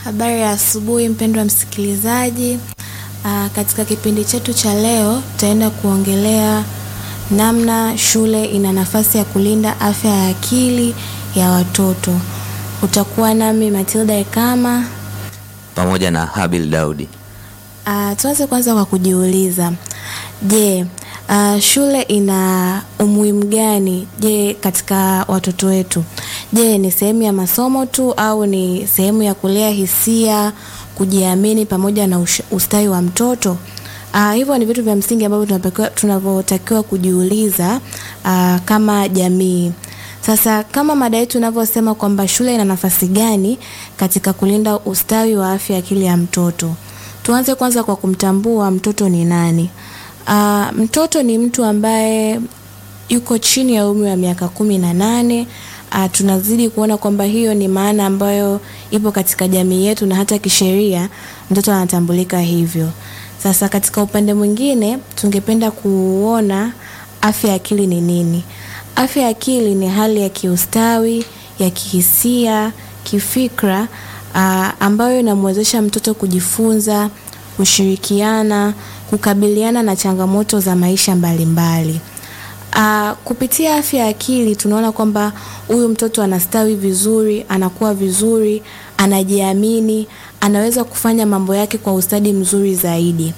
Habari ya asubuhi mpendwa msikilizaji. Aa, katika kipindi chetu cha leo tutaenda kuongelea namna shule ina nafasi ya kulinda afya ya akili ya watoto. Utakuwa nami Matilda Ekama. pamoja na Habil Daudi. Uh, tuanze kwanza kwa kujiuliza, je, uh, shule ina umuhimu gani je katika watoto wetu? Je, ni sehemu ya masomo tu au ni sehemu ya kulea hisia, kujiamini pamoja na ush- ustawi wa mtoto? Uh, hivyo ni vitu vya msingi ambavyo tunatakiwa- tunavyotakiwa kujiuliza uh, kama jamii. Sasa kama mada yetu inavyosema kwamba shule ina nafasi gani katika kulinda ustawi wa afya ya akili ya mtoto, tuanze kwanza kwa kumtambua mtoto ni nani. Uh, mtoto ni mtu ambaye yuko chini ya umri wa miaka kumi na nane. Uh, tunazidi kuona kwamba hiyo ni maana ambayo ipo katika jamii yetu na hata kisheria mtoto anatambulika hivyo. Sasa katika upande mwingine tungependa kuona afya ya akili ni nini? Afya ya akili ni hali ya kiustawi, ya kihisia, kifikra uh, ambayo inamwezesha mtoto kujifunza, kushirikiana, kukabiliana na changamoto za maisha mbalimbali. Uh, kupitia afya ya akili tunaona kwamba huyu mtoto anastawi vizuri, anakuwa vizuri, anajiamini, anaweza kufanya mambo yake kwa ustadi mzuri zaidi.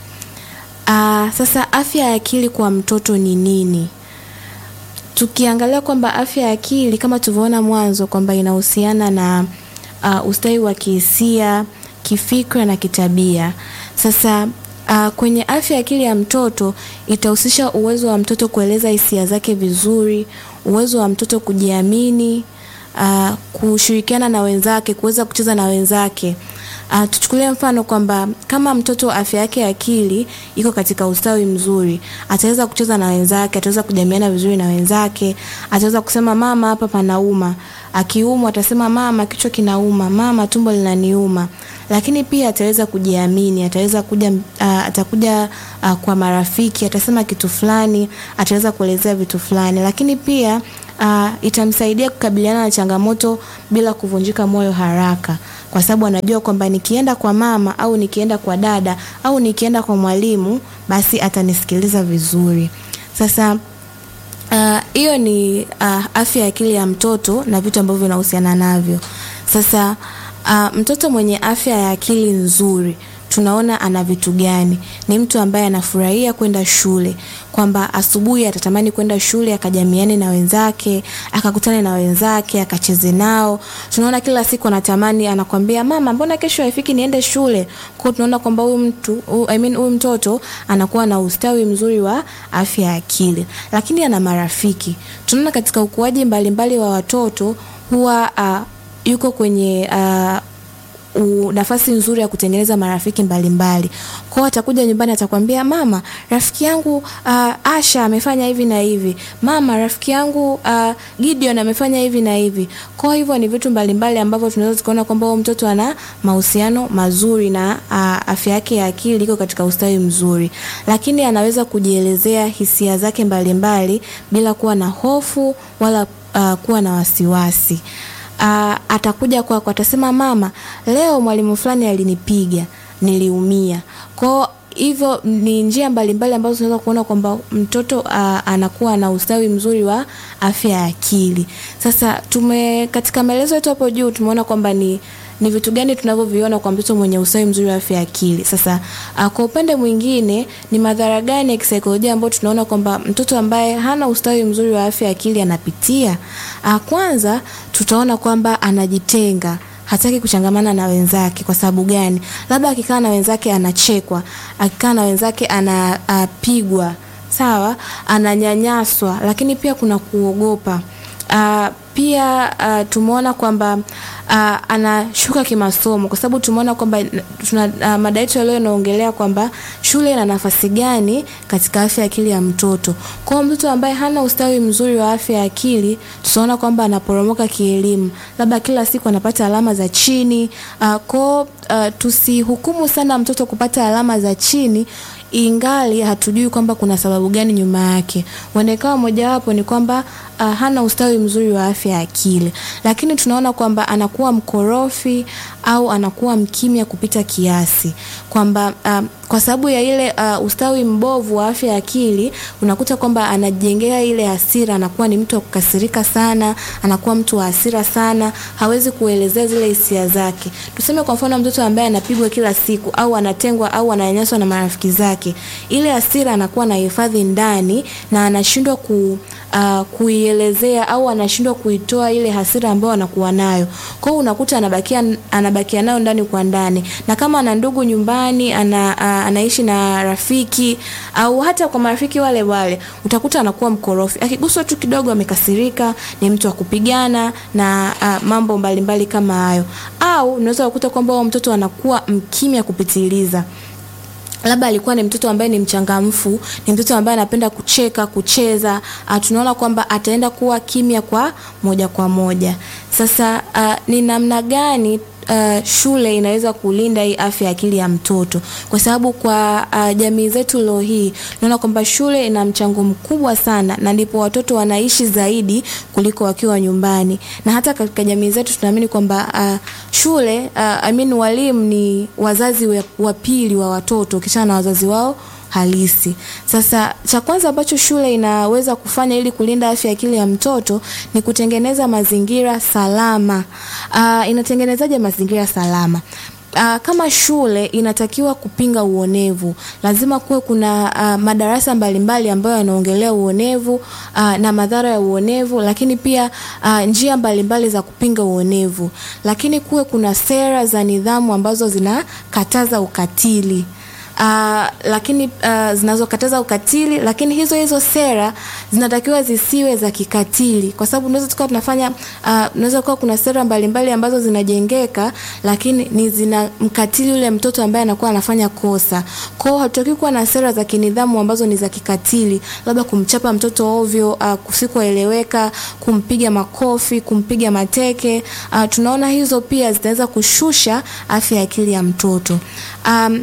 Uh, sasa afya ya akili kwa mtoto ni nini? Tukiangalia kwamba afya ya akili kama tulivyoona mwanzo kwamba inahusiana na uh, ustawi wa kihisia, kifikra na kitabia. Sasa uh, kwenye afya ya akili ya mtoto itahusisha uwezo wa mtoto kueleza hisia zake vizuri, uwezo wa mtoto kujiamini, uh, kushirikiana na wenzake, kuweza kucheza na wenzake. Uh, tuchukulie mfano kwamba kama mtoto afya yake ya akili iko katika ustawi mzuri, ataweza kucheza na wenzake, ataweza kujamiana vizuri na wenzake, ataweza kusema mama, hapa panauma. Akiumwa atasema mama, kichwa kinauma, mama, tumbo linaniuma. Lakini pia ataweza kujiamini, ataweza kuja uh, atakuja uh, kwa marafiki, atasema kitu fulani, ataweza kuelezea vitu fulani. Lakini pia uh, itamsaidia kukabiliana na changamoto bila kuvunjika moyo haraka kwa sababu anajua kwamba nikienda kwa mama au nikienda kwa dada au nikienda kwa mwalimu basi atanisikiliza vizuri. Sasa hiyo uh, ni uh, afya ya akili ya mtoto na vitu ambavyo vinahusiana navyo. Sasa uh, mtoto mwenye afya ya akili nzuri tunaona ana vitu gani? Ni mtu ambaye anafurahia kwenda shule, kwamba asubuhi atatamani kwenda shule akajamiane na wenzake, akakutane na wenzake, akacheze nao. Tunaona kila siku anatamani, anakwambia mama, mbona kesho haifiki niende shule? Kwa hiyo tunaona kwamba huyu mtu uh, I mean, huyu mtoto anakuwa na ustawi mzuri wa afya ya akili, lakini ana marafiki. Tunaona katika ukuaji mbalimbali wa watoto huwa uh, yuko kwenye uh, u, nafasi nzuri ya kutengeneza marafiki mbalimbali. Kwao atakuja nyumbani atakwambia, mama, rafiki yangu uh, Asha amefanya hivi na hivi, mama, rafiki yangu uh, Gideon amefanya hivi na hivi. Kwa hivyo ni vitu mbalimbali ambavyo tunaweza tukaona kwamba huyo mtoto ana mahusiano mazuri na uh, afya yake ya akili iko katika ustawi mzuri, lakini anaweza kujielezea hisia zake mbalimbali bila kuwa na hofu wala uh, kuwa na wasiwasi uh, atakuja kwako atasema mama leo mwalimu fulani alinipiga niliumia kwao hivyo ni njia mbalimbali ambazo tunaweza kuona kwamba mtoto uh, anakuwa na ustawi mzuri wa afya ya akili sasa tume katika maelezo yetu hapo juu tumeona kwamba ni ni vitu gani tunavyoviona kwa mtoto mwenye ustawi mzuri wa afya ya akili. Sasa uh, kwa upande mwingine ni madhara gani ya kisaikolojia ambayo tunaona kwamba mtoto ambaye hana ustawi mzuri wa afya ya akili anapitia? Uh, kwanza tutaona kwamba anajitenga hataki kuchangamana na wenzake. Kwa sababu gani? Labda akikaa na wenzake anachekwa, akikaa na wenzake anapigwa, uh, sawa, ananyanyaswa, lakini pia kuna kuogopa. Uh, pia uh, tumeona kwamba uh, anashuka kimasomo kwa sababu tumeona kwamba tuna uh, mada yetu leo inaongelea kwamba shule ina nafasi gani katika afya ya akili ya mtoto. Kwa hiyo mtoto ambaye hana ustawi mzuri wa afya ya akili, tutaona kwamba anaporomoka kielimu, labda kila siku anapata alama za chini. Uh, kwa uh, tusihukumu sana mtoto kupata alama za chini ingali hatujui kwamba kuna sababu gani nyuma yake. Huenda ikawa mojawapo ni kwamba uh, hana ustawi mzuri wa afya ya akili, lakini tunaona kwamba anakuwa mkorofi au anakuwa mkimya kupita kiasi, kwamba uh, kwa sababu ya ile uh, ustawi mbovu wa afya ya akili, unakuta kwamba anajengea ile hasira, anakuwa ni mtu wa kukasirika sana, anakuwa mtu wa hasira sana, hawezi kuelezea zile hisia zake. Tuseme kwa mfano mtoto ambaye anapigwa kila siku au anatengwa au ananyanyaswa na marafiki zake, ile hasira anakuwa anahifadhi ndani na anashindwa ku uh, kuielezea au anashindwa kuitoa ile hasira ambayo anakuwa nayo. Kwa hiyo unakuta anabakia anabakia nayo ndani kwa ndani, na kama ana ndugu nyumbani, ana uh, anaishi na rafiki au hata kwa marafiki wale wale, utakuta anakuwa mkorofi. Akiguswa tu kidogo amekasirika, ni mtu wa kupigana na uh, mambo mbalimbali mbali kama hayo, au unaweza kukuta kwamba huyo mtoto anakuwa mkimya kupitiliza labda alikuwa ni mtoto ambaye ni mchangamfu, ni mtoto ambaye anapenda kucheka, kucheza. Uh, tunaona kwamba ataenda kuwa kimya kwa moja kwa moja. Sasa uh, ni namna gani Uh, shule inaweza kulinda hii afya ya akili ya mtoto, kwa sababu kwa uh, jamii zetu leo hii tunaona kwamba shule ina mchango mkubwa sana, na ndipo watoto wanaishi zaidi kuliko wakiwa nyumbani, na hata katika jamii zetu tunaamini kwamba uh, shule uh, I mean, walimu ni wazazi wa pili wa watoto ukishana na wazazi wao halisi. Sasa cha kwanza ambacho shule inaweza kufanya ili kulinda afya ya akili ya mtoto ni kutengeneza mazingira salama. Uh, inatengenezaje mazingira salama? Uh, kama shule inatakiwa kupinga uonevu, lazima kuwe kuna uh, madarasa mbalimbali ambayo yanaongelea uonevu uh, na madhara ya uonevu, lakini pia uh, njia mbalimbali za kupinga uonevu, lakini kuwe kuna sera za nidhamu ambazo zinakataza ukatili. Uh, lakini uh, zinazokataza ukatili, lakini hizo hizo sera zinatakiwa zisiwe za kikatili, kwa sababu unaweza tukawa tunafanya uh, unaweza kuwa kuna sera mbalimbali mbali ambazo zinajengeka, lakini ni zina mkatili yule mtoto ambaye anakuwa anafanya kosa. Kwa hiyo hatutaki kuwa na sera za kinidhamu ambazo ni za kikatili, labda kumchapa mtoto ovyo, uh, kusikoeleweka, kumpiga makofi, kumpiga mateke. Uh, tunaona hizo pia zitaweza kushusha afya ya akili ya mtoto um,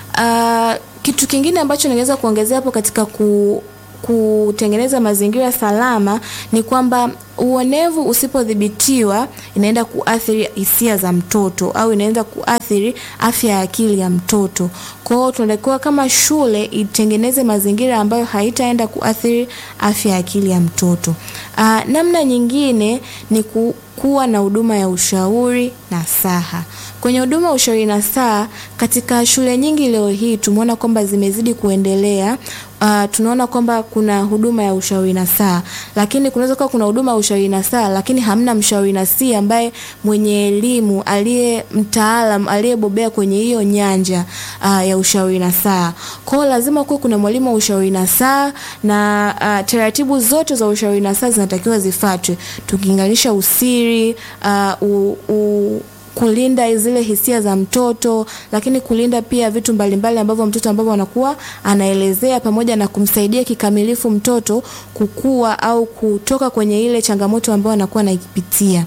Uh, kitu kingine ambacho ningeweza kuongezea hapo katika ku, kutengeneza mazingira salama ni kwamba uonevu usipodhibitiwa inaenda kuathiri hisia za mtoto au inaenda kuathiri afya ya akili ya mtoto. Kwa hiyo tunatakiwa kama shule itengeneze mazingira ambayo haitaenda kuathiri afya ya akili ya mtoto. Uh, namna nyingine ni ku, kuwa na huduma ya ushauri na saha. Kwenye huduma ya ushauri na saha katika shule nyingi leo hii tumeona kwamba zimezidi kuendelea. Uh, tunaona kwamba kuna huduma ya ushauri na saha, lakini kunaweza kuwa kuna huduma ya ushauri na saha, lakini hamna mshauri nasihi ambaye mwenye elimu, aliye mtaalam, aliyebobea kwenye hiyo nyanja uh, ya ushauri na saha. Kwa hiyo lazima kuwe kuna mwalimu wa ushauri na saha na uh, taratibu zote za ushauri na saha zinatakiwa zifuatwe, tukilinganisha usiri uh, u, u, kulinda zile hisia za mtoto, lakini kulinda pia vitu mbalimbali ambavyo mtoto ambavyo anakuwa anaelezea, pamoja na kumsaidia kikamilifu mtoto kukua au kutoka kwenye ile changamoto ambayo anakuwa anaipitia.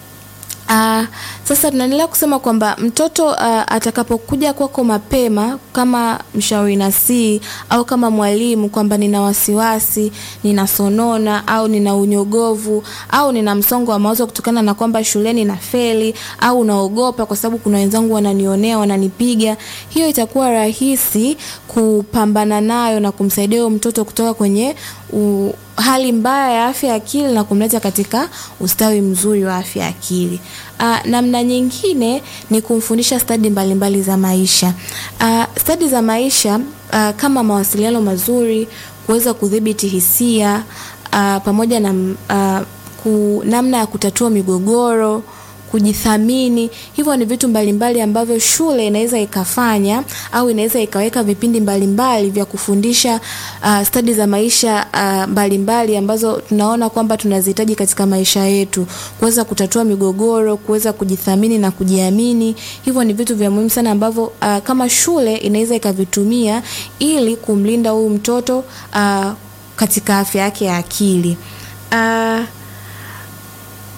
Uh, sasa tunaendelea kusema kwamba mtoto uh, atakapokuja kwako mapema kama mshauri nasihi au kama mwalimu kwamba nina wasiwasi, ninasonona au nina unyogovu au nina msongo wa mawazo kutokana na kwamba shuleni na feli au naogopa kwa sababu kuna wenzangu wananionea, wananipiga, hiyo itakuwa rahisi kupambana nayo na kumsaidia huyo mtoto kutoka kwenye u, hali mbaya ya afya ya akili na kumleta katika ustawi mzuri wa afya ya akili. Uh, namna nyingine ni kumfundisha stadi mbalimbali za maisha. Uh, stadi za maisha uh, kama mawasiliano mazuri, kuweza kudhibiti hisia uh, pamoja na uh, ku, namna ya kutatua migogoro kujithamini. Hivyo ni vitu mbalimbali ambavyo shule inaweza ikafanya au inaweza ikaweka vipindi mbalimbali vya kufundisha uh, stadi za maisha uh, mbalimbali ambazo tunaona kwamba tunazihitaji katika maisha yetu, kuweza kutatua migogoro, kuweza kujithamini na kujiamini. Hivyo ni vitu vya muhimu sana ambavyo uh, kama shule inaweza ikavitumia ili kumlinda huyu mtoto uh, katika afya yake ya akili uh,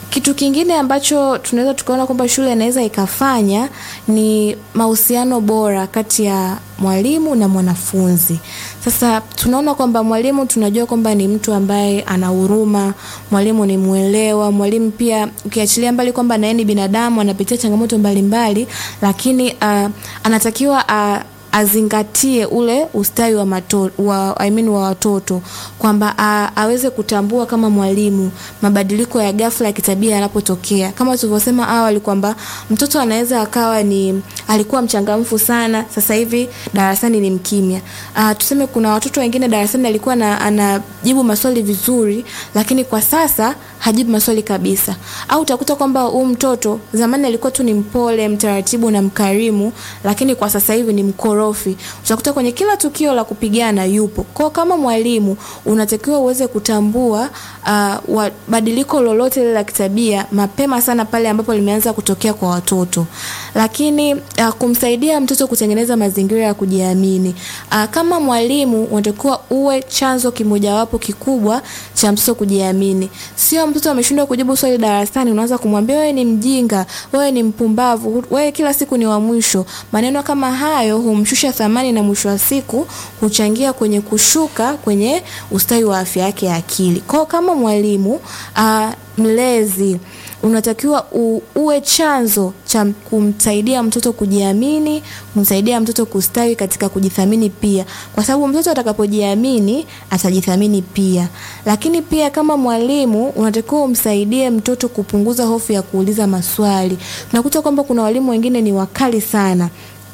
kitu kingine ambacho tunaweza tukaona kwamba shule inaweza ikafanya ni mahusiano bora kati ya mwalimu na mwanafunzi. Sasa tunaona kwamba mwalimu tunajua kwamba ni mtu ambaye ana huruma, mwalimu ni mwelewa, mwalimu pia ukiachilia mbali kwamba naye ni binadamu anapitia changamoto mbalimbali mbali, lakini uh, anatakiwa uh, azingatie ule ustawi wa, mato, wa, I mean wa watoto kwamba aweze kutambua kama mwalimu mabadiliko ya ghafla ya kitabia yanapotokea. Kama tulivyosema awali kwamba mtoto anaweza akawa ni alikuwa mchangamfu sana, sasa hivi darasani ni mkimya. Uh, tuseme kuna watoto wengine darasani alikuwa na, anajibu maswali vizuri, lakini kwa sasa hajibu maswali kabisa. Au utakuta kwamba huyu mtoto zamani alikuwa tu ni mpole, mtaratibu na mkarimu, lakini kwa sasa hivi ni mkorofi. Utakuta kwenye kila tukio la kupigana yupo. Kwa kama mwalimu unatakiwa uweze kutambua uh, badiliko lolote lile la kitabia mapema sana pale ambapo limeanza kutokea kwa watoto. Lakini uh, kumsaidia mtoto kutengeneza mazingira ya kujiamini. Uh, kama mwalimu unatakiwa uwe chanzo kimojawapo kikubwa cha mtoto kujiamini. Sio mtoto ameshindwa kujibu swali darasani unaanza kumwambia wewe ni mjinga, wewe ni mpumbavu, wewe kila siku ni wa mwisho. Maneno kama hayo humshusha thamani na mwisho wa siku huchangia kwenye kushuka kwenye ustawi wa afya yake ya akili. Kwa kama mwalimu uh, mlezi unatakiwa u, uwe chanzo cha kumsaidia mtoto kujiamini, kumsaidia mtoto kustawi katika kujithamini pia, kwa sababu mtoto atakapojiamini atajithamini pia. Lakini pia kama mwalimu unatakiwa umsaidie mtoto kupunguza hofu ya kuuliza maswali. Tunakuta kwamba kuna walimu wengine ni wakali sana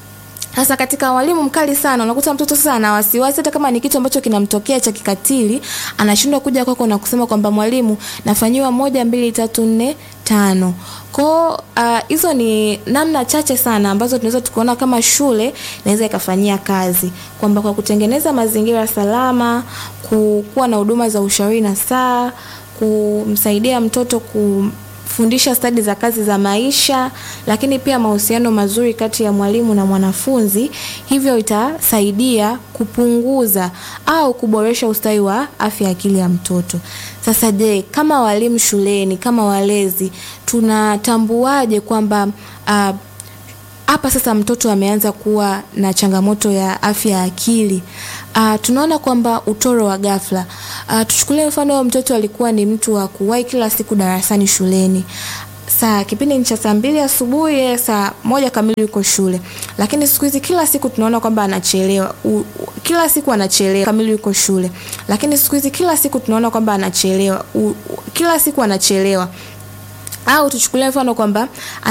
sasa katika walimu mkali sana, unakuta mtoto sasa ana wasiwasi, hata kama ni kitu ambacho kinamtokea cha kikatili, anashindwa kuja kwako na kusema kwamba mwalimu, nafanyiwa moja, mbili, tatu, nne, tano. Kwa hizo uh, ni namna chache sana ambazo tunaweza tukaona kama shule inaweza ikafanyia kazi, kwamba kwa kutengeneza mazingira salama, kuwa na huduma za ushauri na saa, kumsaidia mtoto ku fundisha stadi za kazi za maisha, lakini pia mahusiano mazuri kati ya mwalimu na mwanafunzi. Hivyo itasaidia kupunguza au kuboresha ustawi wa afya ya akili ya mtoto. Sasa je, kama walimu shuleni, kama walezi, tunatambuaje kwamba uh, hapa sasa mtoto ameanza kuwa na changamoto ya afya ya akili. Uh, tunaona kwamba utoro wa ghafla. Uh, tuchukulie mfano mtoto alikuwa ni mtu wa kuwahi kila siku darasani shuleni. Saa kipindi cha saa mbili asubuhi, saa moja kamili yuko shule, lakini siku hizi kila siku tunaona kwamba anachelewa. U, u, kila siku anachelewa kamili yuko shule, lakini siku hizi kila siku tunaona kwamba anachelewa. U, u, kila siku anachelewa. Au tuchukulie mfano kwamba